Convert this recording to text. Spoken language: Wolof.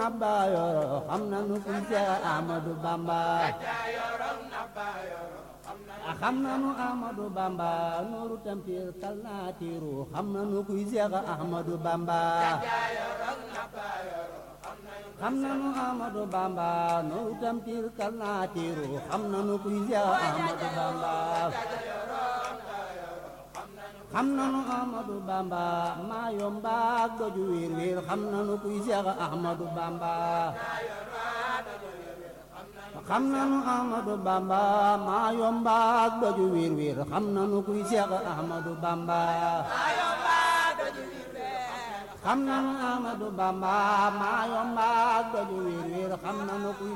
nabba yoro xam nanu kuy Seex Ahmadu Bamba xam nanu Ahmadu Bamba nooru tampir kal naa tiiru xam nanu kuy Seex Ahmadu Bamba xam nanu Ahmadu Bamba nooru tampir kal naa tiiru xam nanu kuy Seex Ahmadu Bamba xam nanu Ahmadu Bamba maa yomba ak doju wiir wiir xam nanu kuy Seex Ahmadu Bamba xam nanu Ahmadu Bamba maa yomba ak doju wiir wiir xam nanu kuy Seex Ahmadu Bamba xam nanu Ahmadu Bamba maa yomba ak doju wiir wiir xam nanu kuy